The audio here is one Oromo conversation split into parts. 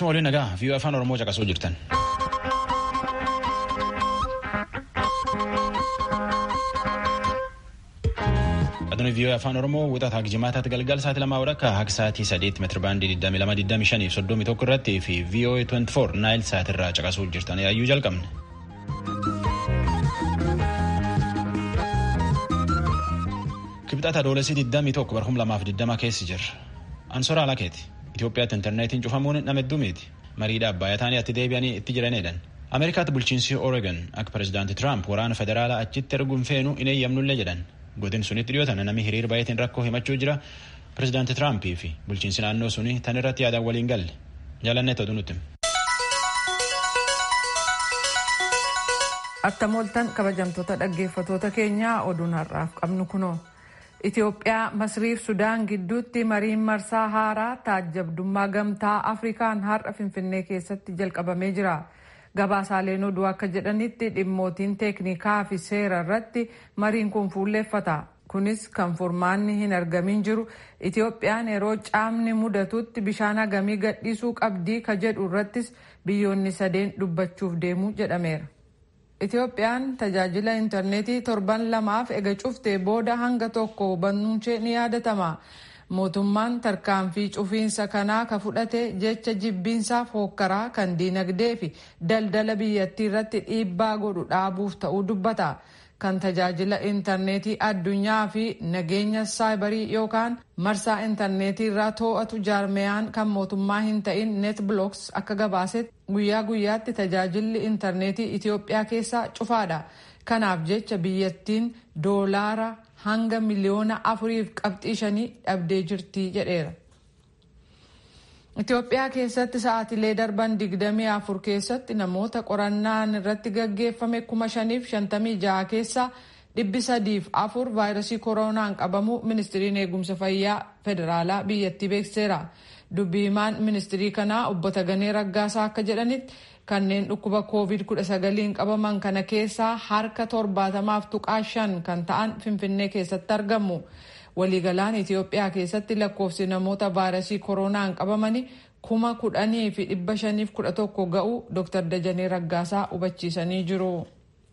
Galchuma waliin nagaa viiyoo afaan Oromoo caqasuu jirtan. Aduun viiyoo afaan Oromoo wixata hanga jimaataatti galgala sa'aatii lamaa walakkaa hanga sa'aatii sadeetti meetira baandii 2225 fi 31 irratti fi viiyoo 24 naayil sa'aatii irraa caqasuu jirtan yaayyuu jalqabne. Kibxata adoolessi 21 barhum lamaaf 20 keessa jirra. Ansoora Alakeeti. Itoophiyaatti intarneetiin cufamuun nama hedduu miti. Mariidha abbaayyaa taanii atti deebi'anii itti jiranidhan. Ameerikaatti bulchiinsi Oregon akka pirezidaanti Tiraamp waraana federaalaa achitti erguun feenu hin eeyyamnullee jedhan. Godin sunitti dhiyootan namni hiriira baay'atiin rakkoo himachuu jira. Pirezidaanti Tiraampii fi bulchiinsi naannoo suni tan irratti yaadaan waliin galle. Jaalannee ta'uu nutti. Attam ooltan kabajamtoota dhaggeeffatoota keenyaa oduun har'aaf qabnu kunoo. Itoophiyaa Masriif Sudaan gidduutti mariin marsaa haaraa taajjabdummaa gamtaa Afrikaan har'a Finfinnee keessatti jalqabamee jira. Gabaasaaleen oduu akka jedhanitti dhimmootiin teeknikaa fi seera irratti mariin kun fuulleeffata. Kunis kan furmaanni hin argamin jiru Itoophiyaan yeroo caamni mudatutti bishaan hagamii gadhiisuu qabdii ka jedhu irrattis biyyoonni sadeen dubbachuuf deemu jedhameera. Itoophiyaan tajaajila intarneetii torban lamaaf ega cuftee booda hanga tokko banuunshee ni yaadatama. Mootummaan tarkaanfii cufiinsa kanaa ka fudhate jecha jibbiinsaaf hookkaraa kan diinagdee fi daldala biyyattii irratti dhiibbaa godhu dhaabuuf ta'uu dubbata. Kan tajaajila intarneetii addunyaa fi nageenya saayibarii yookaan marsaa intarneetii irraa to'atu jaarmeyaan kan mootummaa hin ta'in neetblooks akka gabaasetti guyyaa guyyaatti tajaajilli intarneetii Itoophiyaa keessaa cufaadha. Kanaaf jecha biyyattiin doolaara hanga miliyoona afuriif qabxii shanii dhabdee jirti jedheera. Itoophiyaa keessatti sa'aatilee darban digdamii afur keessatti namoota qorannaan irratti gaggeeffame kuma shaniif shantamii jaha keessaa dhibbi sadiif afur vaayirasii koronaan qabamu ministiriin eegumsa fayyaa federaalaa biyyattii beekseera. Dubbii himaan ministirii kanaa obbo Taganee Raggaasaa akka jedhanitti kanneen dhukkuba covid-19 qabaman kana keessaa harka torbaatamaaf tuqaa shan kan ta'an finfinnee keessatti argamu. waliigalaan Itoophiyaa keessatti lakkoofsi namoota vaayirasii koronaan qabamanii kuma kudhanii fi dhibba shaniif kudha tokko ga'u Dr. Dajanee Raggaasaa hubachiisanii jiru.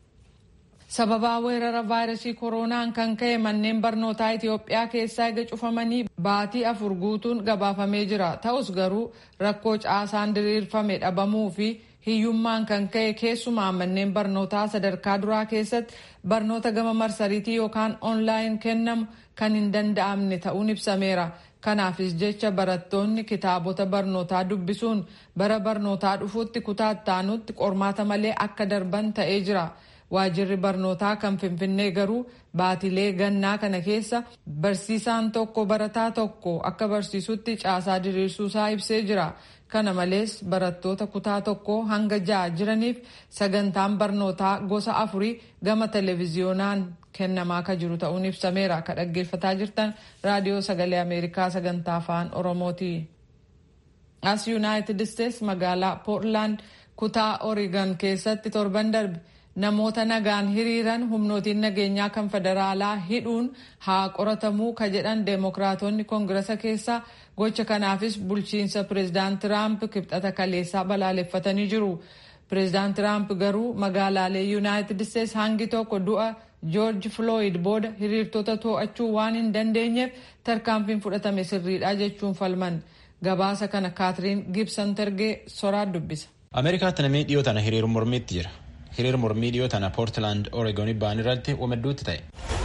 Sababaa weerara vaayirasii koronaan kan ka'e manneen barnootaa Itoophiyaa keessaa ega cufamanii baatii afur guutuun gabaafamee jira. Ta'us garuu rakkoo caasaan diriirfame dhabamuu fi hiyyummaan kan ka'e keessumaa manneen barnootaa sadarkaa duraa keessatti barnoota gama marsariitii yookaan oonlaayin kennamu kan hin danda'amne ta'uun ibsameera. Kanaafis jecha barattoonni kitaabota barnootaa dubbisuun bara barnootaa dhufuutti kutaa ittaanutti qormaata malee akka darban ta'ee jira. Waajirri barnootaa kan Finfinnee garuu baatilee gannaa kana keessa barsiisaan tokko barataa tokko akka barsiisutti caasaa diriirsuusaa ibsee jira. Kana malees barattoota kutaa tokko hanga ja'a jiraniif sagantaan barnootaa gosa afurii gama televiziyoonaan kennamaa akka jiru ta'uun ibsameera. Ka dhaggeeffataa jirtan raadiyoo sagalee Ameerikaa sagantaa afaan Oromooti. As Yuunaayitid Isteets magaalaa Poortland kutaa Oregon keessatti torban darbe namoota nagaan hiriiran humnootiin nageenyaa kan federaalaa hidhuun haa qoratamuu ka jedhan deemokiraatonni koongirasa keessaa gocha kanaafis bulchiinsa pireezidaant Tiraamp kibxata kaleessaa balaaleffatanii jiru. Pireezidaant Tiraamp garuu magaalaalee Yuunaayitid Isteets hangi tokko du'a Joorji Flooyid booda hiriirtota to'achuu waan hin dandeenyeef tarkaanfiin fudhatame sirriidha jechuun falman. Gabaasa kana Kaatiriin Gibson Tergee soraa dubbisa. Ameerikaatti namni dhiyoo tana hiriira mormiitti jira. hiriira mormii dhiyoo tana poortilaand oreegoonii ba'an irratti wamedduutti ta'e.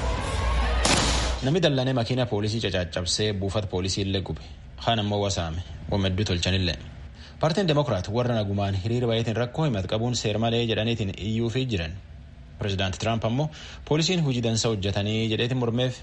Namni dallanee makiina poolisii cacaccabsee buufata poolisii illee gube. Kaan ammoo wasaame. Wamedduu tolchanillee. Paartiin Demokiraat warra nagumaan hiriira baay'atiin rakkoo himatu qabuun seer malee jedhaniitiin iyyuufii jiran. Pireezidaanti Tiraamp ammoo poolisiin hojii dansa hojjetanii jedheetiin mormeef.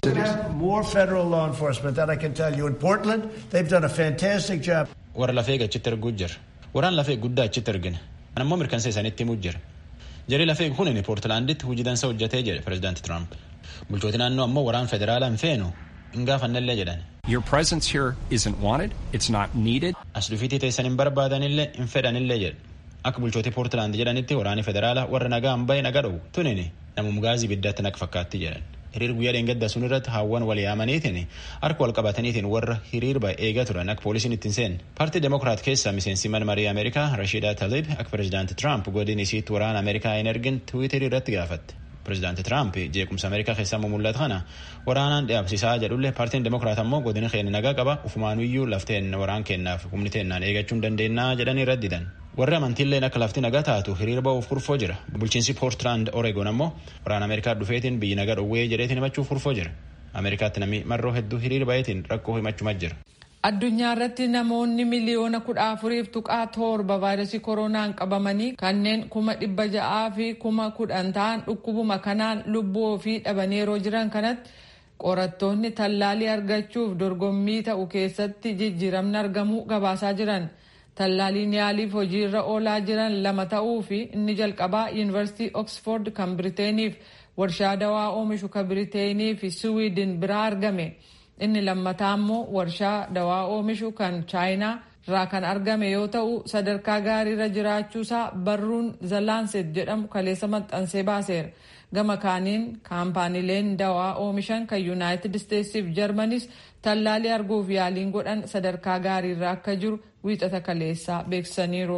Warra lafee achitti erguu jira. Waraan lafee guddaa achitti ergina. Kan ammoo mirkansa isaaniitti himuu jira. Jarri lafee kun poortilaanditti hojii dansa hojjetee jedhe pireezidaanti Tiraamp. Bulchooti naannoo ammoo waraan federaalaa hin feenu hin gaafannellee jedhan. Your presence here isn't wanted. It's not needed. As dhufiitii teessan hin barbaadanillee hin fedhanillee jedhe. Akka bulchooti poortilaand jedhanitti waraanni federaalaa warra nagaa hin bahe nagaa dhowwu tunini namum gaazii biddaatti naq fakkaatti jedhan. hiriir guyyaa dheengadda sun irratti hawwan wal yaamaniitiin harka wal qabataniitiin warra hiriir ba'e eegaa turan akka poolisiin ittiin seen paartii demokiraat keessaa miseensi mana marii ameerikaa rashiida talib akka pirezidaanti tiraamp godin isiitti waraana ameerikaa hin ergin tiwiiterii irratti gaafatte pirezidaanti tiraamp jeequmsa ameerikaa keessaa mul'atu kana waraanaan dhaabsisaa jedhullee paartiin demokiraat ammoo godina keenya nagaa qaba ufumaanuyyuu lafteen waraan kennaaf humni teennaan eegachuu hin dandeenyaa jedhanii raddidan warri amantiilleen akka lafti nagaa taatu hiriira ba'uuf kurfoo jira bulchiinsi poortland oreegon ammoo waraana ameerikaa dhufeetiin biyyi nagaa dhowwee jedheetiin himachuuf kurfoo jira ameerikaatti namni marroo hedduu hiriira ba'eetiin rakkoo himachumaa jira. addunyaa irratti namoonni miliyoona kudha afuriif tuqaa torba vaayirasii koronaan qabamanii kanneen kuma dhibba ja'aa fi kuma kudhan ta'an dhukkubuma kanaan lubbuu ofii dhabanii yeroo jiran kanatti qorattoonni tallaalii argachuuf dorgommii ta'u keessatti jijjiiramni argamuu gabaasaa jiran. tallaaliin yaaliif hojiirra oolaa jiran lama ta'uu fi inni jalqabaa yuunivarsiitii oksford kan biriteeniif warshaa dawaa oomishu kan biriteeniif fi siwiidin biraa argame inni lammataa immoo warshaa dawaa oomishu kan chaayinaa irraa kan argame yoo ta'u sadarkaa gaariirra jiraachuusaa barruun zalaanset jedhamu kaleessa maxxansee baaseera gama kaaniin kaampaaniileen dawaa oomishan kan yuunaayitid isteetsiif jarmanis tallaalii arguuf yaaliin godhan sadarkaa gaariirra akka jiru wiixata kaleessaa beeksisaniiru.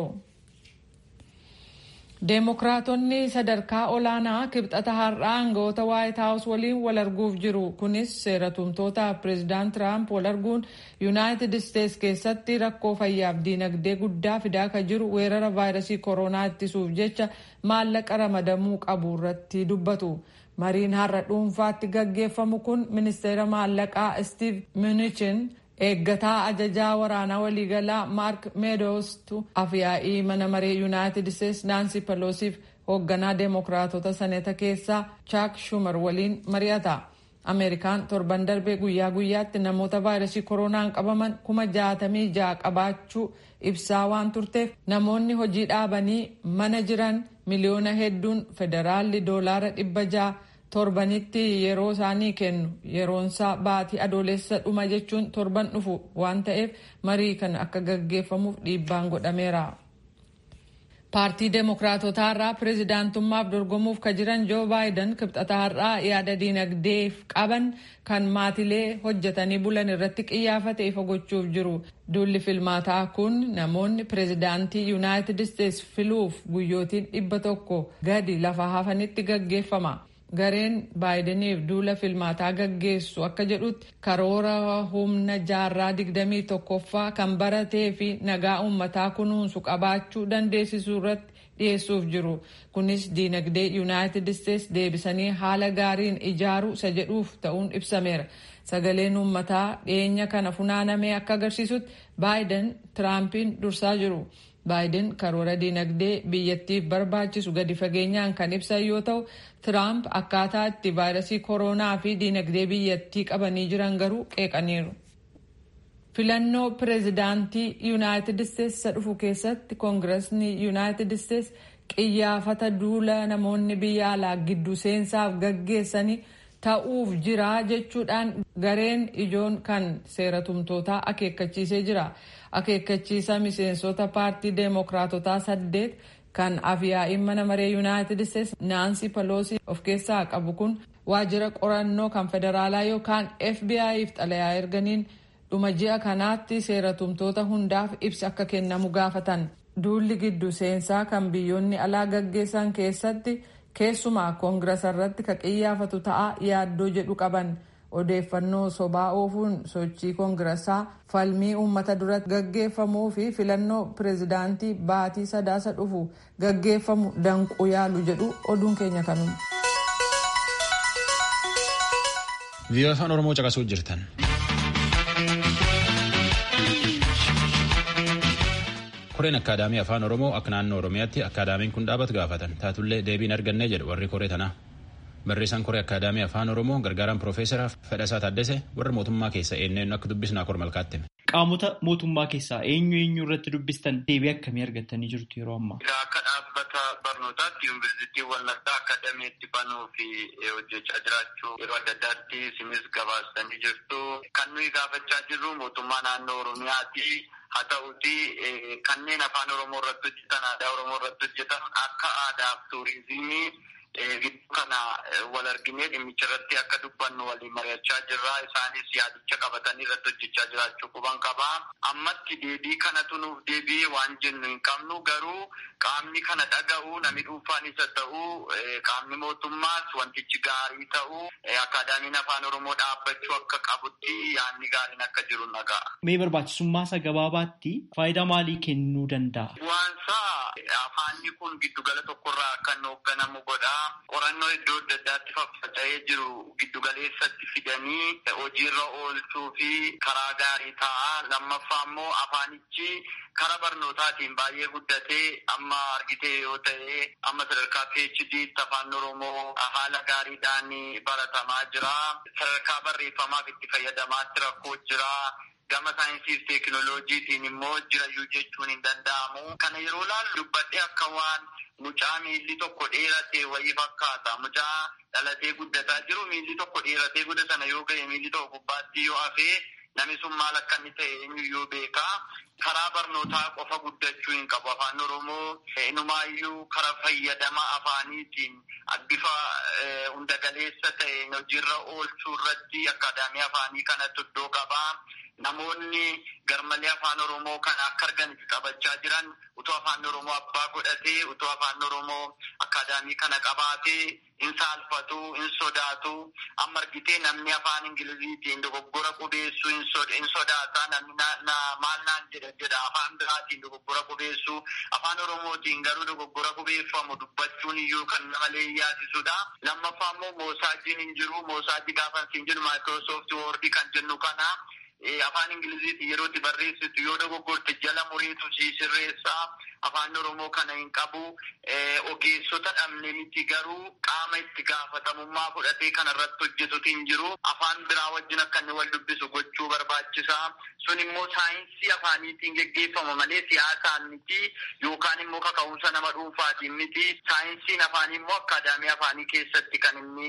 Deemokiraatonni sadarkaa olaanaa kibxata har'aa aangawoota waayit haawus waliin wal arguuf jiru. Kunis seeratumtoota pireezidaant Tiraamp wal arguun yuunaayitid isteets keessatti rakkoo fayyaaf diinagdee guddaa fidaa kan jiru weerara vaayirasii koronaa ittisuuf jecha maallaqa ramadamuu qabu irratti dubbatu. Mariin har'a dhuunfaatti gaggeeffamu kun ministeera maallaqaa Steve Mnuchin eeggataa ajajaa waraanaa waliigalaa maark meedoostu afyaa'ii mana maree yuunaayitid isteets naansi peloosiif hoogganaa deemokiraatota saneeta keessaa chaak shumar waliin mari'ata ameerikaan torban darbee guyyaa guyyaatti namoota vaayirasii koronaan qabaman kuma jaatamii ja'a qabaachuu ibsaa waan turteef namoonni hojii dhaabanii mana jiran miliyoona hedduun federaalli doolaara dhibba ja'a torbanitti yeroo isaanii kennu yeroonsaa baatii adoolessa dhuma jechuun torban dhufu waan ta'eef marii kana akka gaggeeffamuuf dhiibbaan godhameera. paartii deemokiraatotaa irraa pireezidaantummaaf dorgomuuf ka jiran joo baayiden kibxata har'aa yaada diinagdeef qaban kan maatilee hojjetanii bulan irratti qiyyaafate ifa gochuuf jiru duulli filmaataa kun namoonni pireezidaantii yuunaayitid isteets filuuf guyyootiin dhibba tokko gadi lafa hafanitti gaggeeffama. gareen baayidaniif duula filmaataa gaggeessu akka jedhutti karoora humna jaarraa digdamii tokkoffaa kan baratee fi nagaa uummataa kunuunsu qabaachuu dandeessisuu irratti dhiyeessuuf jiru kunis diinagdee yuunaayitid isteets deebisanii haala gaariin ijaaruu isa jedhuuf ta'uun ibsameera sagaleen uummataa dhiyeenya kana funaanamee akka agarsiisutti baayiden tiraampiin dursaa jiru. baayiden karoora diinagdee biyyattiif barbaachisu gadi fageenyaan kan ibsan yoo ta'u tiraamp akkaataa itti vaayirasii koronaa fi diinagdee biyyattii qabanii jiran garuu qeeqaniiru. filannoo pireezidaantii yuunaayitid isteets isa dhufu keessatti koongiresni yuunaayitid isteets qiyyaafata duula namoonni biyya alaa gidduu seensaaf gaggeessanii ta'uuf jira jechuudhaan gareen ijoon kan seeratumtootaa akeekkachiisee jira. akeekkachiisa miseensota paartii deemokiraatotaa saddeet kan afyaa'iin mana maree yuunaayitid isteets naansi paloosi of keessaa qabu kun waajjira qorannoo kan federaalaa yookaan fbi'f xalayaa erganiin dhuma ji'a kanaatti seeratumtoota hundaaf ibsa akka kennamu gaafatan duulli giddu seensaa kan biyyoonni alaa gaggeessan keessatti keessumaa koongirasa irratti ka qiyyaafatu ta'a yaaddoo jedhu qaban. odeeffannoo sobaa oofuun sochii koongirasaa falmii uummata duratti gaggeeffamuu fi filannoo pireezidaantii baatii sadaasa dhufu gaggeeffamu danquu yaalu jedhu oduun keenya kanuma. viiyoo afaan oromoo caqasuu jirtan. koreen akkaadaamii afaan oromoo akka naannoo oromiyaatti akkaadaamiin kun dhaabatu gaafatan taatullee deebiin argannee jedhu warri koree tanaa. barreessaan koree akkaadaamii afaan oromoo gargaaraan piroofeesara fedhasaa taaddese warra mootummaa keessa eenyuun akka dubbisnaa kor malkaatti. qaamota mootummaa keessaa eenyu eenyu irratti dubbistan deebii akkamii argattanii jirtu yeroo ammaa. akka dhaabbata barnootaatti yuunivarsiitii wallattaa akaadaamiitti banuu fi hojjechaa jiraachuu yeroo adda addaatti isinis gabaastanii jirtu kan nuyi gaafachaa jirru mootummaa naannoo oromiyaati. haa ta'uti kanneen afaan oromoo irratti hojjetan aadaa oromoo irratti hojjetan akka aadaaf tuurizimii gidduu kana wal arginee dhimmicha irratti akka dubbannu waliin mari'achaa jirra. Isaanis yaadicha qabatanii irratti hojjechaa jiraachuu quban qaba. Ammatti deebii kanatu nuuf deebi'ee waan jennu hin qabnu garuu qaamni kana dhaga'u namni dhuunfaan isa ta'u qaamni mootummaas wantichi gaarii ta'u akaadaamiin afaan oromoo dhaabbachuu akka qabutti yaadni gaariin akka jiru naga'a. Mee barbaachisummaa isa gabaabaatti faayidaa maalii kennuu danda'a? Bu'aansaa afaanni kun giddugala tokkorraa akka inni hoogganamu godha. Qorannoo iddoo adda addaatti faffaca'ee jiru giddugaleessatti fidanii hojiirra oolchuu fi karaa gaarii ta'a. Lammaffaa immoo afaanichi karaa barnootaatiin baay'ee guddatee amma argitee yoo ta'e amma sadarkaa PhD afaan Oromoo haala gaariidhaan baratamaa jira. Sadarkaa barreeffamaaf itti fayyadamaatti rakkoo jira. Gama saayinsii fi teekinooloojiitiin immoo jirayyuu jechuun hin danda'amu. Kana yeroo laallu dubbadhee akka waan mucaa miilli tokko dheerate wayii fakkaata. Mucaa dhalatee guddataa jiru miilli tokko dheeratee gudda sana yoo ga'e miilli tokko gubbaatti yoo hafee namni sun maal akka inni ta'e eenyuyyuu beeka. Karaa barnootaa qofa guddachuu hin qabu. Afaan Oromoo inumaayyuu karaa fayyadama afaaniitiin bifa hundagaleessa ta'een hojiirra oolchuu irratti akaadaamii afaanii kanatti iddoo qabaa. Namoonni garmalee afaan Oromoo kana akka argan qabachaa jiran utoo afaan Oromoo abbaa godhatee utoo afaan Oromoo akaadaamii kana qabaatee hin saalfatu, hin sodaatu. Amma argitee namni afaan Ingiliziitiin dogoggora qubeessuu hin sodaata. Namni maal naan jedha jedha afaan biraatiin dogoggora qubeessuu. Afaan Oromootiin garuu dogoggora qubeeffamu dubbachuun iyyuu kan nama yaasisudha. Lammaffaa immoo moosaajiin hin jiru. Moosaajii gaafa hin jiru maayikiroosoofti woordii kan jennu kana. Afaan Ingiliziitiin yeroo itti barreessitu yoo dogoggorte jala muriitu sii sirreessaa. Afaan Oromoo kana hin qabu. Ogeessota dhabne miti garuu qaama itti gaafatamummaa fudhatee kana irratti hojjetutu hin jiru. Afaan biraa wajjin akka inni wal dubbisu gochuu barbaachisa. Sun immoo saayinsii afaaniitiin geggeeffama malee siyaasaan miti yookaan immoo kaka'umsa nama dhuunfaatiin miti. Saayinsiin afaanii immoo akaadaamii afaanii keessatti kan inni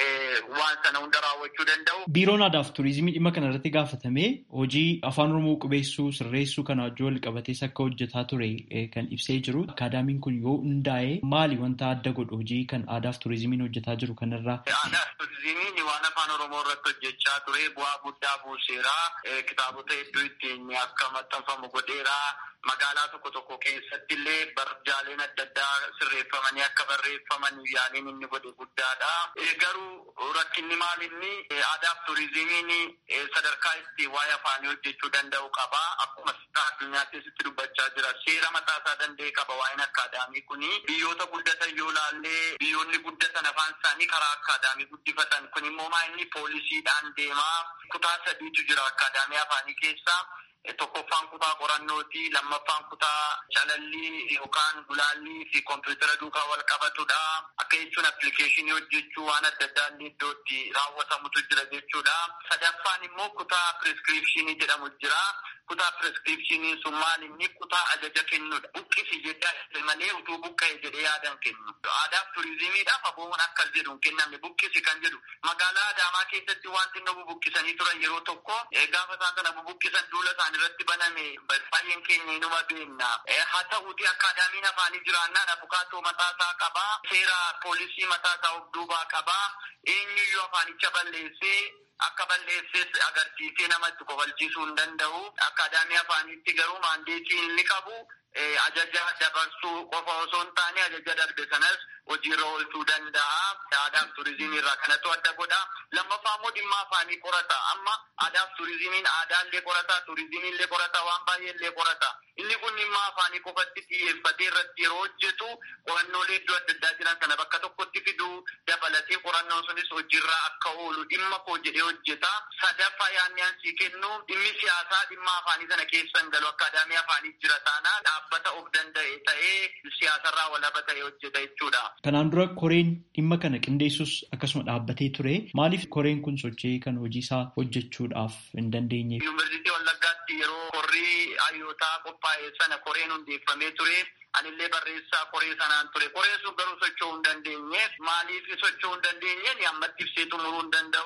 waan sana hunda raawwachuu danda'u. Biiroon aadaa fi turizimii dhimma kana irratti gaafatamee hojii afaan oromoo qubeessuu sirreessuu kana wajjin wal qabatees akka hojjetaa ture kan ibsee jiru. Akaadaamiin kun yoo hundaa'e maali wanta adda godhu hojii kan aadaa fi turizimiin hojjetaa jiru kanarraa? Aadaa fi turizimiin waan afaan oromoo irratti hojjechaa ture bu'aa guddaa buuseera. Kitaabota hedduu ittiin akka maxxanfamu godheera. Magaalaa tokko tokko keessatti illee barjaaleen adda addaa sirreeffamanii akka barreeffaman yaaliin inni godhe guddaadha. Garuu rakkinni maal inni aadaa fi turizimiin sadarkaa itti waa'ee afaanii hojjechuu danda'u qaba. Akkuma addunyaa keessatti dubbachaa jira. Seera mataa isaa danda'e qaba waa'een akaadaamii kuni. Biyyoota guddatan yoo laallee biyyoonni guddatan afaan isaanii karaa akaadaamii guddifatan kun immoo maa inni poolisiidhaan deemaa. Kutaa sadiitu jira akaadaamii afaanii keessa. Tokkoffaan kutaa qorannooti. Lammaffaan kutaa calallii yookaan gulaallii fi kompiitara duukaa wal qabatudha. Akka jechuun appilikeeshinii hojjechuu waan adda addaa illee iddootti raawwatamutu jira jechuudha. Sadaffaan immoo kutaa piriskiripshinii jedhamu jira. Kutaa piriskiripshiniin sun maal inni kutaa ajaja kennudha. Buqqisi jedhaa malee utuu buqqa'e jedhee yaadan kennu. Aadaaf turizimiidhaaf aboomuun akkas jedhu hin kennamne buqqisi kan jedhu. Magaalaa Adaamaa keessatti wanti inni bubuqqisanii turan yeroo tokko gaafa isaan sana bubuqqisan duula isaan irratti baname baay'een keenya inuma beekna. Haa ta'uuti akaadaamiin afaanii jiraannaan abukaatoo mataasaa qabaa. Seera poolisii mataasaa of duubaa qabaa. Eenyuyyuu afaanicha balleessee akka balleessees agarsiisee namatti kofalchiisuu hin danda'u. Akaadaamii afaaniitti garuu maandeetii inni qabu ajaja dabarsuu qofa osoo hin taane ajaja darbe sanas hojiirra oolchuu danda'a. Aadaaf turizimii irraa kanatu adda godha. Lammaffaa immoo dhimma afaanii qorata. Amma aadaaf turizimiin aadaallee qorata, turizimiillee qorata, waan baay'eellee qorata. Inni kun dhimma afaanii qofatti xiyyeeffatee irratti yeroo hojjetu qorannoolee iddoo adda addaa jiran sana bakka tokkotti fiduu dabalatee qorannoon sunis hojiirra akka oolu dhimma koo jedhee hojjeta. Sadaffaa yaadni ansii kennu dhimmi siyaasaa dhimma afaanii sana keessa hin galu akaadaamii afaanii jira taanaan dhaabbata of danda'e ta'ee siyaasarraa walaba ta'e hojjeta jechuudha. Kanaan dura koreen dhimma kana qindeessus akkasuma dhaabbatee ture. Maaliif koreen kun sochii kan hojii isaa hojjechuudhaaf hin dandeenye? Yuunivarsiitii Wallaggaatti yeroo korrii hayyootaa qophaa'e sana koreen hundeeffamee ture. Anillee barreessaa koree sanaan ture. Koreen sun garuu socho'uu hin dandeenye. Maaliif socho'uu hin dandeenye? Ammatti ibsee xumuruu hin danda'u. Rakkoo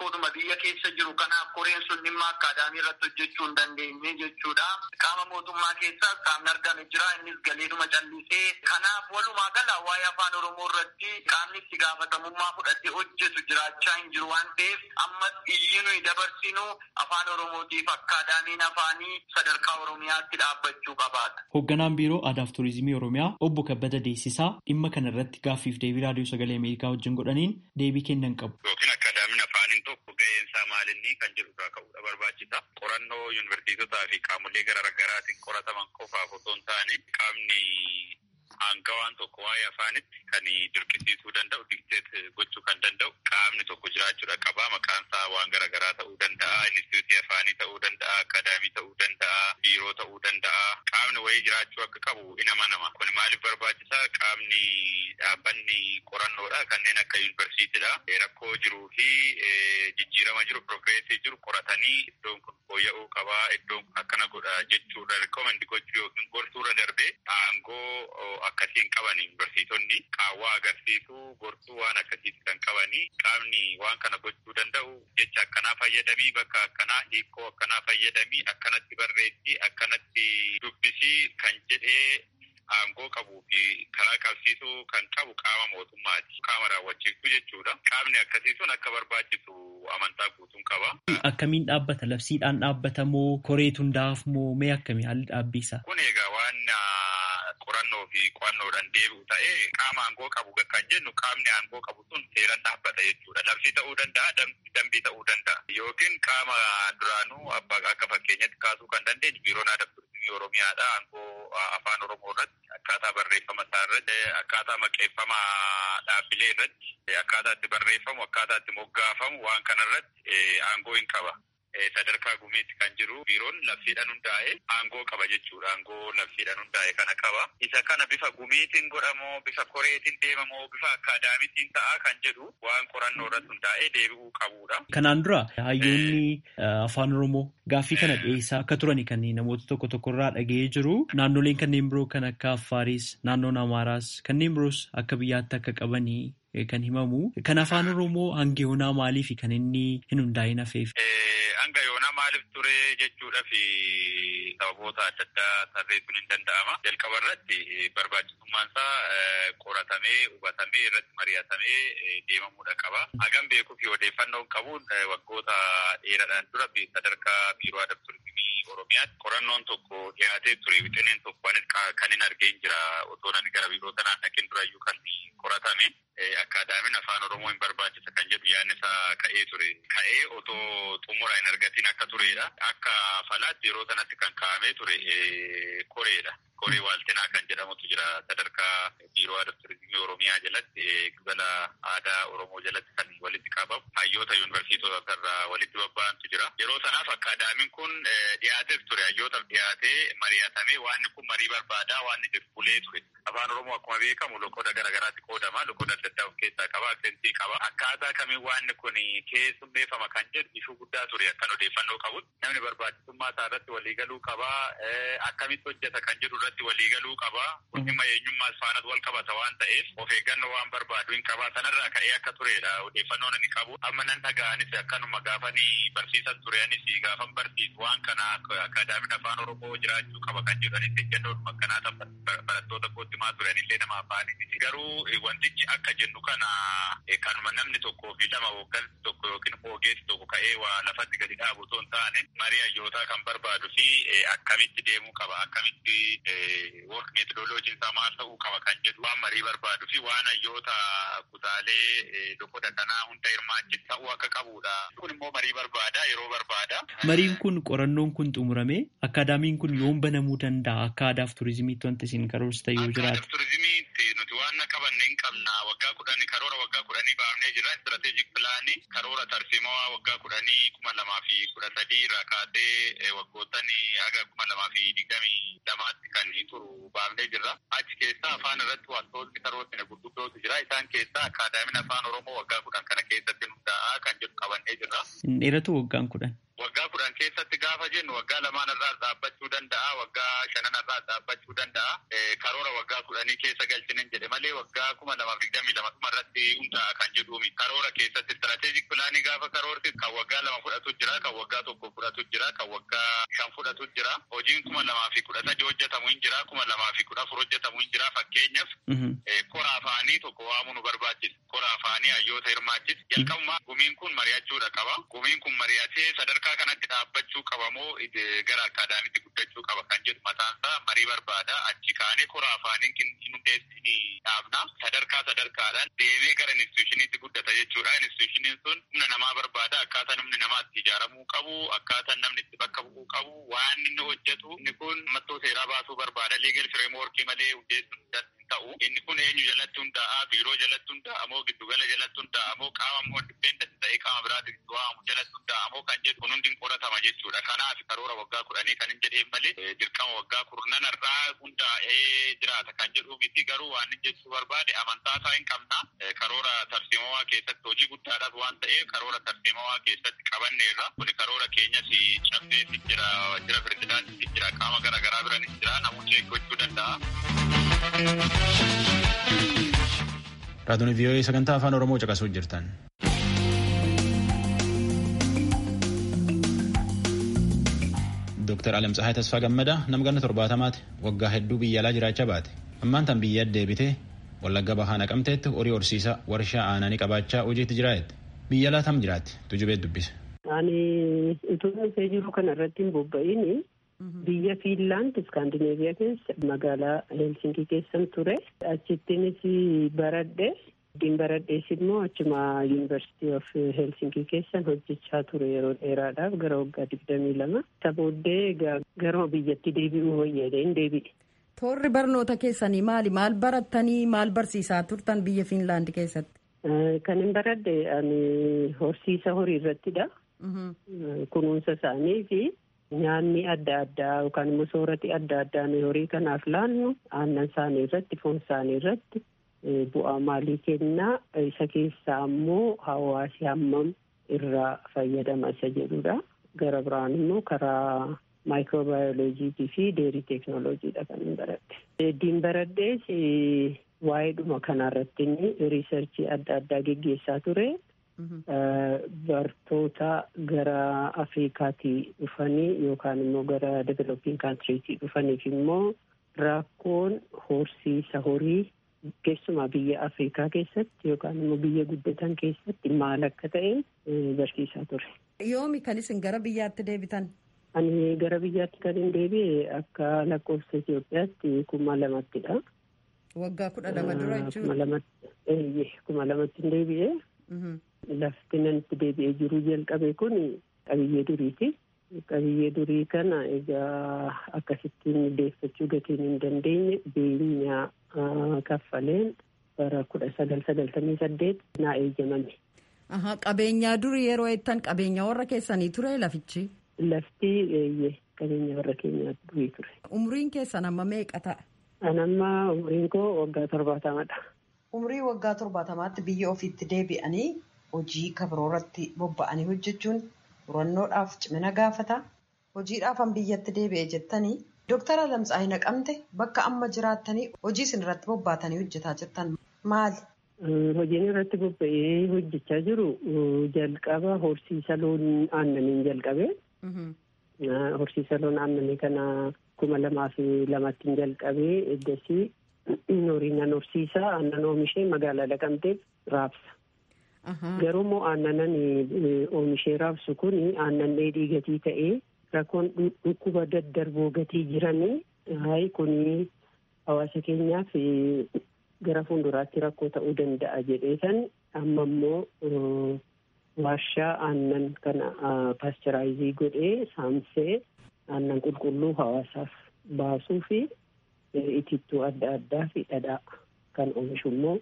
rakkoodhuma biyya keessa jiru kanaaf koreen sun dhimma akkaadaamii irratti hojjechuu hin dandeenye jechuudha. Qaama mootummaa keessaas qaamni argame jira innis galeedhuma callisee kanaaf walumaa gala waa'ee afaan oromoo irratti qaamni itti gaafatamummaa fudhatee hojjetu jiraachaa hin jiru waan ta'eef ammas iyyi nuyi dabarsinu afaan oromootiif akkaadaamiin afaanii sadarkaa oromiyaatti dhaabbachuu qabaata. Hoogganaan biiroo aadaaf turizimii oromiyaa obbo Kabbada Deessisaa dhimma kana irratti gaaffiif deebii raadiyoo sagalee Ameerikaa wajjin godhaniin deebii kennan qabu. Yookiin akkaadaamiin afaaniin tokko ga'een isaa maalinni kan jedhu irraa ka'uudha barbaachisa. Qorannoo yuunivarsiitotaa fi qaamolee garaagaraatiin qorataman qofaaf osoo hin taane qaamni aangawaan tokko waa'ee afaanitti kan dirqisiisuu danda'u dikteet gochuu kan danda'u qaamni tokko jiraachuudha qaba maqaan isaa waan garaagaraa ta'uu danda'a inistituutii afaanii ta'uu danda'a akaadaamii ta'uu danda'a biiroo ta'uu danda'a qaamni wayii jiraachuu akka qabu in amanama kun maaliif barbaachisaa qaamni dhaabbanni qorannoodha kanneen akka yuunivarsiitiidha rakkoo jiruu fi jijjiirama jiru progreesii jiru qoratanii iddoon kun fooyya'uu qabaa iddoon kun akkana godha jechuudha rikomendi gochuu yookiin gorsuurra darbee aangoo akkasiin qaban yuunivarsiitonni qaawwaa agarsiisuu gorsuu waan akkasiiti kan qabanii qaamni waan kana gochuu danda'u jecha akkanaa fayyadamii bakka akkanaa hiikoo akkanaa fayyadamii akkanatti barreessii akkanatti dubbisii kan jedhee aangoo qabuu fi karaa qabsiisuu kan qabu qaama mootummaati. Qaama raawwachiisuu jechuudha. Qaamni akkasii sun akka barbaachisu amantaa guutuun qaba. Akkamiin dhaabbata? Labsiidhaan dhaabbata moo koreetu hundaa'aaf moo mee akkamii haalli dhaabbiisa? Kun egaa waan qorannoo fi qo'annoodhaan deebi'u ta'ee qaama aangoo qabu kan jennu qaamni aangoo qabu sun seeran dhaabbata jechuudha. Labsii ta'uu danda'a, dambii ta'uu danda'a. Yookiin qaama duraanuu akka fakkeenyatti kaasuu kan dandeenyu biiroon aadaa turizimii Oromiyaadha. Aangoo afaan Oromoo irratti akkaataa barreeffama isaa irratti akkaataa maqeeffama dhaabbilee irratti akkaataa itti barreeffamu akkaataa itti moggaafamu waan kana irratti aangoo hin qaba. sadarkaa gumiitti kan jiru biiroon labsiidhaan hundaa'e aangoo qaba jechuudha. Aangoo labsiidhaan hundaa'e kana qaba. Isa kana bifa gumiitiin godhamoo bifa koreetiin deemamoo bifa akkaadaamiitiin ta'a kan jedhu waan qorannoo irratti hundaa'ee deebi'uu qabudha. Kanaan dura hayyoonni afaan Oromoo gaaffii kana dhiyeessaa akka turani kan namoota tokko tokko irraa dhaga'ee jiru. Naannoleen kanneen biroo kan akka Affaaris, naannoon Amaaraas kanneen biroos akka biyyaatti akka qabanii kan himamu. Kan afaan Oromoo hanga yoonaa maaliif kan inni hin hundaa'in hafeef? Hanga yoonaa maaliif ture jechuudha fi sababoota adda addaa tarreessuun hin danda'ama. Jalqaba irratti barbaachisummaan isaa qoratamee hubatamee irratti mari'atamee deemamuudha qaba. Hagam beekuu fi odeeffannoon qabuun waggoota dheeraadhaan dura sadarkaa biiroo aadaa turizimii Oromiyaatti qorannoon tokko dhiyaatee ture wixineen tokko kan hin argeen jira otoo nan gara biiroo sanaan dhaqeen durayyuu kan qoratame. Akkaadaamiin afaan Oromoo hin barbaachisa kan jedhu yaadni isaa ka'ee ture. Ka'ee otoo xumura hin argatiin akka turedha. Akka falaatti yeroo sanatti kan kaa'amee ture koreedha. Koree waaltinaa kan jedhamutu jira sadarkaa biiroo aadaa turizimii Oromiyaa jalatti gibala aadaa Oromoo jalatti kan walitti qabamu hayyoota yuunivarsiitota irraa walitti bobba'antu jira. Yeroo sanaaf akkaadaamiin kun dhiyaateef ture hayyootaaf dhiyaatee mari'atamee waanni kun marii barbaadaa waanni jiru bulee ture. Afaan Oromoo akkuma beekamu loqoda garaagaraatti qoodama. Loqoda adda addaa of keessaa qaba. Aksentii qaba. Akkaataa kamiin waanni kun keessummeeffama kan jedhu ishuu guddaa ture akkan odeeffannoo qabutti. Namni barbaachisummaa isaa irratti waliigaluu qaba. Akkamitti hojjeta kan jedhu irratti waliigaluu qaba. Kun dhimma eenyummaas faana wal qabata waan ta'eef of eeggannoo waan barbaadu hin qaba. Sanarraa ka'ee akka turedha odeeffannoon inni qabu. Amma nan dhaga'anis akkanuma gaafanii barsiisan tureanis gaafan barsiisu waan kana akkaadaamiin afaan Oromoo jiraachuu qaba kan jedhanis ejjennoodhuma akkanaa barattoota kootti maa turan illee nama afaanii garuu wantichi akka jennu kana kanuma namni tokkoo fi lama hooggansi tokko yookiin ogeessi tokko ka'ee waa lafatti gadi dhaabu osoo hin taane marii hayyootaa kan barbaadu fi akkamitti deemuu qaba akkamitti work metodoloojiin isaa maal ta'uu qaba kan jedhu waan marii barbaadu fi waan hayyoota kutaalee loqoda kanaa hunda hirmaachis ta'uu akka qabudha. Kun immoo marii barbaada yeroo barbaada. Mariin kun qorannoon kun xumurame akkaadaamiin kun yoom banamuu danda'a akka aadaaf turizimiitti wanti isin karoorsitan yoo jiraate. Akka turizimiitti nuti waan qabanne hin qabna waggaa kudhanii karoora waggaa kudhanii baafnee jira istirateejik pilaanii karoora tarsiimaa waggaa kudhanii kuma lamaa fi kudha sadii irraa kaasee waggootanii haga kuma lamaa fi digdamii lamaatti kan turu baafnee jirra. Achi keessaa afaan irratti wantoonni karoorri gurguddootu jira. Isaan keessaa akkaadaamiin afaan Oromoo waggaa kudhan kana keessatti hundaa'a kan jedhu qabannee jirra. Hin dheeratu waggaan kudhan. Waggaa kudhan keessatti gaafa jennu waggaa lamaan irraa dhaabbachuu danda'a, waggaa shanan irraa dhaabbachuu danda'a. Karoora waggaa kudhanii keessa galchinen jedhe malee waggaa kuma lamaaf digdamii lama dhuma irratti hundaa'a kan jedhuumi. Karoora keessatti istirateejik pilaanii gaafa karoorti kan waggaa lama fudhatu jira, kan waggaa tokko fudhatu jira, kan waggaa shan fudhatu jira. Hojiin kuma lamaa fi kudha sadi hojjetamu hin jira, kuma lamaa fi kudha afur hojjetamu hin jira. Fakkeenyaaf kora afaanii tokko waamuu nu barbaachisa. Kora afaanii hayyoota hirmaachisa. Jalqabumaa gumiin kun mari'achuudha qaba. Gumiin kun mari'atee sadarkaa kanatti dhaabbachuu qaba moo gara akaadaamiitti guddachuu qaba kan jedhu mataansaa marii barbaada. Achi kaanee kora afaanii hundeessini dhaabna. Sadarkaa sadarkaadhaan deemee gara institushiniitti guddata jechuudha. Institushiniin sun humna namaa barbaada. Akkaataa namni namaa itti ijaaramuu qabu. Akkaataa namni itti bakka bu'uu qabu. Waan inni hojjetu inni kun mattoo seeraa baasuu barbaada. Leegal fireemworkii malee hundeessuun ta'u inni kun eenyu jalatti hundaa'a biiroo jalatti hundaa'a moo giddugala jalatti hundaa'a moo qaama moo dipeendant ta'ee qaama biraatti waamu jalatti hundaa'a moo kan jedhu kun hundi qoratama jechuudha kanaaf karoora waggaa kudhanii kan hin jedheen malee dirqama waggaa kurnan irraa hundaa'ee jiraata kan jedhu miti garuu waan hin jechuu barbaade amantaa isaa hin qabna karoora tarsiimawaa keessatti hojii guddaadhaaf waan ta'eef karoora tarsiimawaa keessatti qabanneerra kun karoora keenyas cabseetti jira jira pirezidaantitti jira qaama garaagaraa biranis jira namoonni gochuu danda'a. Raadiyoon vii'oo'ee sagantaa afaan Oromoo caqasuu jirtan. Dooktar Alam Tsahaay Tasfaa Gammadaa nama ganna torbaatamaati waggaa hedduu biyya alaa jiraachaa baate. Ammaan tan biyya deebitee wallagga bahaa naqamteetti horii horsiisa warshaa aananii qabaachaa hojiitti jiraate. Biyya alaa tam jiraatti tujubeet dubbise. Ani utuu dhufee jiru kana irratti hin bobba'ini. Biyya Fiinlaand Iskaandineeviyaa keessa magaalaa Helsinkii keessan ture. Achittinis baradhe. Ittiin baradhees immoo achuma Yuunivarsiitii of Helsinkii keessan hojjechaa ture yeroo dheeraadhaaf gara waggaa digdamii lama. Isa booddee gara biyyatti deebi'uu fayyadeen deebi'e. Toorri barnoota keessanii maali? Maal barattanii maal barsiisaa turtan biyya Fiinlaand keessatti? Kan hin baradhe ani horsiisa horii irrattidha. Kunuunsa isaanii fi nyaanni adda addaa yookaan immoo soorati adda addaa nuyi horii kanaaf laannu aannan isaanii irratti foon isaanii irratti bu'aa maalii kennaa isa keessaa ammoo hawaasi hammam irraa fayyadama isa jedhudha. Gara biraan immoo karaa maayikiroobaayoloojiitii fi deerii teeknooloojiidha kan hin baradhe. Ittiin baradhees waa'ee dhuma kanarratti riisarchii adda addaa geggeessaa ture. Bartoota gara Afrikaatii dhufanii yookaan immoo gara developing kaantiriitii dhufaniif immoo rakkoon horsiisa horii keessumaa biyya Afrikaa keessatti yookaan immoo biyya guddatan keessatti maal akka ta'e barsiisaa ture. Yoomi kan isin gara biyyaatti deebitan? Ani gara biyyaatti kan hin deebi'e akka lakkoofsa Itoophiyaatti kuma lamattidha. Waggaa kudha lama dura jechuudha. Kuma lamatti kuma lamatti hin deebi'e. Lafti nanitti deebi'ee jiru jalqabe kun qabiyyee duriiti. Qabiyyee durii kana egaa akkasittiin deeffachuu gatiin hin dandeenye beenyaa kaffaleen bara kudha sagal sagaltamii saddeet naa eeyyamame. Qabeenyaa durii yeroo jettan qabeenya warra keessanii ture lafichi? Lafti eeyyee qabeenya warra keenyaa durii ture. Umriin keessan amma meeqa ta'a? An amma umriin koo waggaa torbaatamadha. Umrii waggaa torbaatamaatti biyya ofiitti deebi'anii hojii kabroorratti bobba'anii hojjechuun murannoodhaaf cimina gaafata. Hojiidhaafan biyyatti deebi'e jettanii Dooktar Alamtsaayii Naqamte bakka amma jiraattanii hojii isin irratti bobbaatanii hojjetaa jirtan maali? Hojiin irratti bobba'ee hojjechaa jiru jalqaba horsiisa loon aannaniin jalqabe. Horsiisa loon aannanii kana kuma lamaa fi lamattiin jalqabee eddasii horiinan horsiisaa aannan oomishee magaalaa Naqamteef raabsa. Garuu immoo aannanan oomishee raabsu kun aannan dheedhii gatii ta'ee rakkoon dhukkuba daddarboo gatii jiranii hayi kun hawaasa keenyaaf gara fuulduraatti rakkoo ta'uu danda'a jedhee san amma immoo warshaa aannan kana paastiraayizii godhee saamsee aannan qulqulluu hawaasaaf baasuu fi itittuu adda addaa fi dhadhaa kan oomishu immoo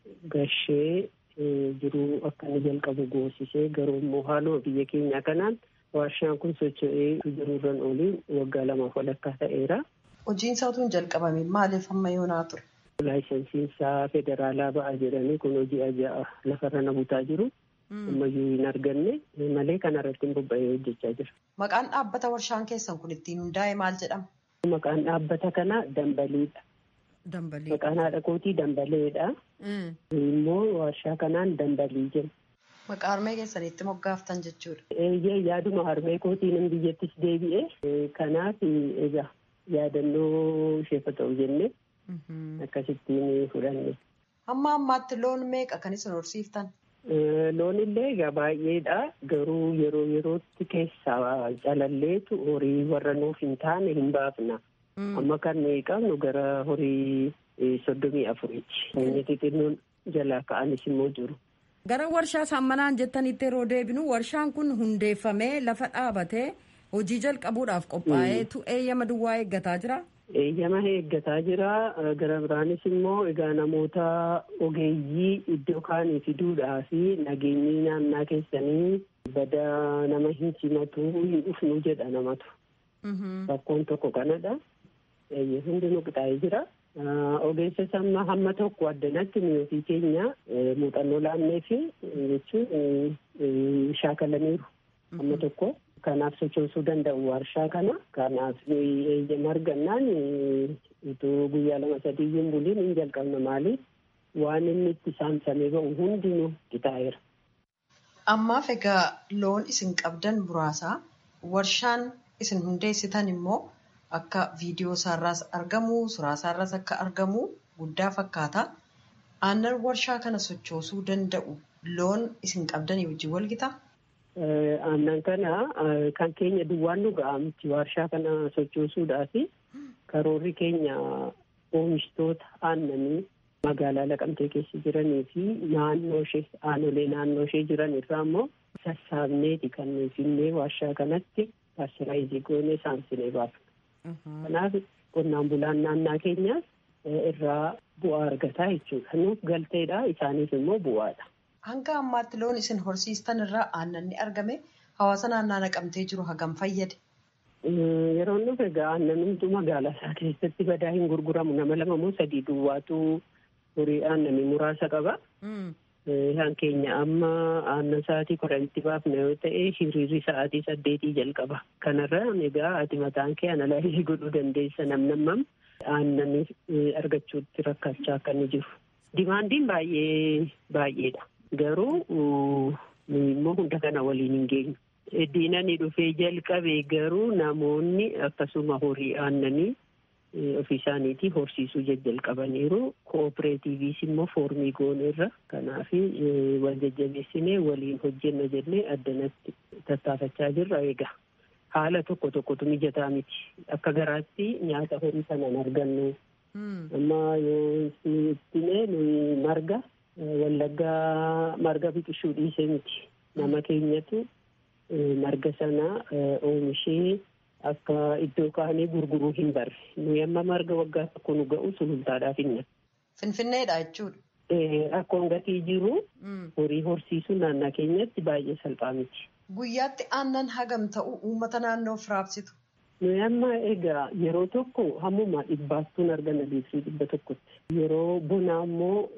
gashee jiruu akka inni jalqabu goosisee garuu immoo haaluma biyya keenya kanaan warshaan kun socho'ee jiruurran oliin waggaa lamaaf walakkaa ta'eera. Hojiin isaa utuu hin jalqabamin maaliif amma yoonaa ture? Laayisensiin isaa federaalaa ba'a jedhanii kun hojii ajaa'a lafarra na butaa jiru. Ammayyuu hin arganne malee kanarratti bobba'ee hojjechaa jira. Maqaan dhaabbata warshaan keessan kun ittiin hundaa'e maal jedhama? Maqaan dhaabbata kanaa Dambaliidha. Dambalii. Maqaan haadha kootii Dambaleedha. Immoo warshaa kanaan Dambalii jenna. Maqaa harmee keessanitti moggaaftan jechuudha. Eeyyee yaaduma harmee kootiin biyyattis deebi'e. Kanaaf egaa yaadannoo isheef ta'u jennee akkasittiin fudhanne. Hamma ammaatti loon meeqa kan isin horsiiftan? Loon illee egaa baay'eedha. Garuu yeroo yerootti keessaa calalleetu horii warra nuuf hin taane hin baafna. Amma kan qabnu gara horii soddomii afuriiti. Inni xixinnoon jalaa ka'anis immoo jiru. Gara warshaa saammanaan jettanitti yeroo deebinu warshaan kun hundeeffamee lafa dhaabatee hojii jalqabuudhaaf qophaa'eetu eeyyama duwwaa eeggataa jira. Eeyyama eeggataa jira. Gara biraanis immoo egaa namoota ogeeyyii iddoo kaanii fiduudhaa fi nageenyi naannaa keessanii bada nama hin simatu hin dhufnu jedha namatu. Rakkoon tokko kanadha. Hundinuu qixaa'ee jira. Ogeessa samma hamma tokko addanatti ofii keenya muuxannoo laannee fi jechuun shaakalaniiru hamma tokko. Kanaaf sochoosuu danda'u warshaa kana. Kanaaf eeyyama argannaan utuu guyyaa lama sadii hin buliin hin jalqabna maaliif waan inni itti saamsamee ba'u hundinuu qixaa'eera. Ammaaf egaa loon isin qabdan muraasaa warshaan isin hundeessitan immoo akka viidiyoo isaarraas argamu suuraa isaarraas akka argamu guddaa fakkaata. Aannan warshaa kana sochoosuu danda'u loon isin qabdanii wajjin wal gitaa? Aannan kana kan keenya duwwaan nu ga'a miti warshaa kana sochoosuudhaaf karoorri keenya oomishtoota aannanii magaalaa laqamtee keessa jiranii fi naannoo ishee aanolee naannoo ishee jiran irraa immoo sassaabneeti kan finnee warshaa kanatti paastiraayizii goonee saamsinee baafna. Kanaaf qonnaan bulaan naannaa keenyaas irraa bu'aa argataa jechuudha. Nuuf galteedha isaaniif immoo bu'aadha. Hanga ammaatti loon isin horsiistan irraa aannan ni argame hawaasa naannaa naqamtee jiru hagam fayyade? Yeroo nuuf egaa aannan hunduu magaalaa isaa keessatti badaa hin gurguramu nama lama moo sadii duwwaatu horii aannanii muraasa qaba. Kan keenya amma aannan sa'aatii kudhanitti baafna yoo ta'e hiriirri sa'aatii saddeetii jalqaba. Kanarra egaa ati mataan kee analaayyii godhuu dandeessa namnammam aannan argachuutti rakkachaa akka inni jiru. Dimaandiin baay'ee baay'eedha. Garuu immoo hunda kana waliin hin geenyu. Diinani dhufee jalqabe garuu namoonni akkasuma horii aannanii ofii isaaniitii horsiisuu jajjalqabaniiru. Kooperaatiiviis immoo foormii gooneerra. Kanaaf wal jajjabeessinee waliin hojjenna jennee addanatti tattaafachaa jirra egaa. Haala tokko tokkotu mijataa miti. Akka garaatti nyaata horii sanaan argannu. Amma yoo itti nuyi marga wallaggaa marga biqilchuu dhiisee miti. Nama keenyatu marga sana oomishee akka iddoo kaanee gurguruu hin barre. Nuyi amma marga waggaa tokko nu ga'u sulultaadhaaf hinna. Finfinneedha jechuudha. Akkoon gatii jiru horii horsiisuu naannaa keenyatti baay'ee salphaa miti. Guyyaatti aannan hagam ta'u uummata naannoof raabsitu. Nuyi amma egaa yeroo tokko hammuma dhibbaattuun arganna liitirii dhibba tokkotti. Yeroo bonaa immoo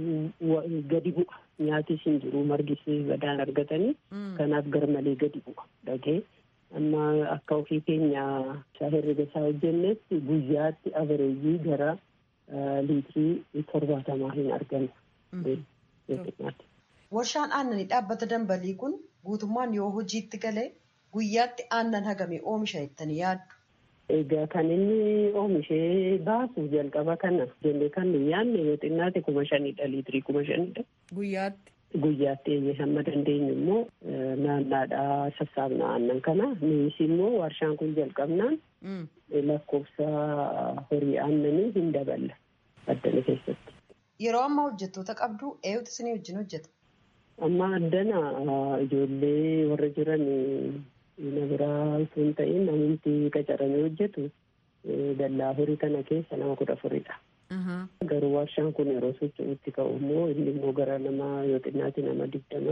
gadi bu'a. Nyaatis hin jiru margis badaan argatanii. Kanaaf garmalee gadi bu'a. Dhagee amma akka ofii keenya herrega isaa hojjennetti guyyaatti abareejii gara liitirii torbaatamaa hin argannu. Warshaan aannanii dhaabbata dambalii kun guutummaan yoo hojiitti galee guyyaatti aannan hagamee oomisha jettanii yaaddu. Egaa kan inni oomishee baasu jalqaba kana jennee kan nu yaadne yoo xinnaate kuma shanidha liitirii kuma shanidha. Guyyaatti. Guyyaatti eeyyee hamma dandeenyu immoo naannaadhaa sassaabna aannan kana nunis immoo warshaan kun jalqabnaan lakkoofsa horii aannanii hin daballa addana keessatti. Yeroo ammaa hojjettoota qabdu eenyutu isinii wajjin hojjeta? Amma addana ijoollee warra jiran na biraa osoo hin ta'in namni qacaramee hojjetu dallaa horii kana keessa nama kudha afuridha. Garuu warshaan kun yeroo socho'utti ka'u immoo inni immoo gara nama yoo xinnaate nama digdama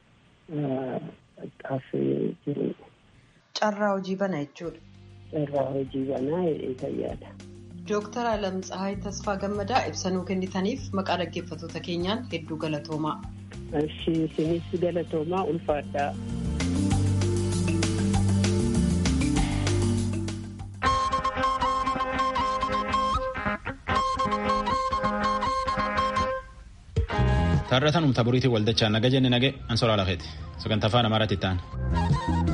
xaafee jiru. Carraa hojii banaa jechuudha. Carraa hojii banaa jedhee fayyaada. Dooktar Alam Tsahaay Tasfaa Gammadaa ibsanuu kennitaniif maqaa dhaggeeffattoota keenyaan hedduu galatoomaa. Isinis galatoomaa ulfaadhaa. Taarrataan humta buriitii waldachaa naga jenne nage ansoraa lafeeti sagantaa afaan amaaraatti ta'an.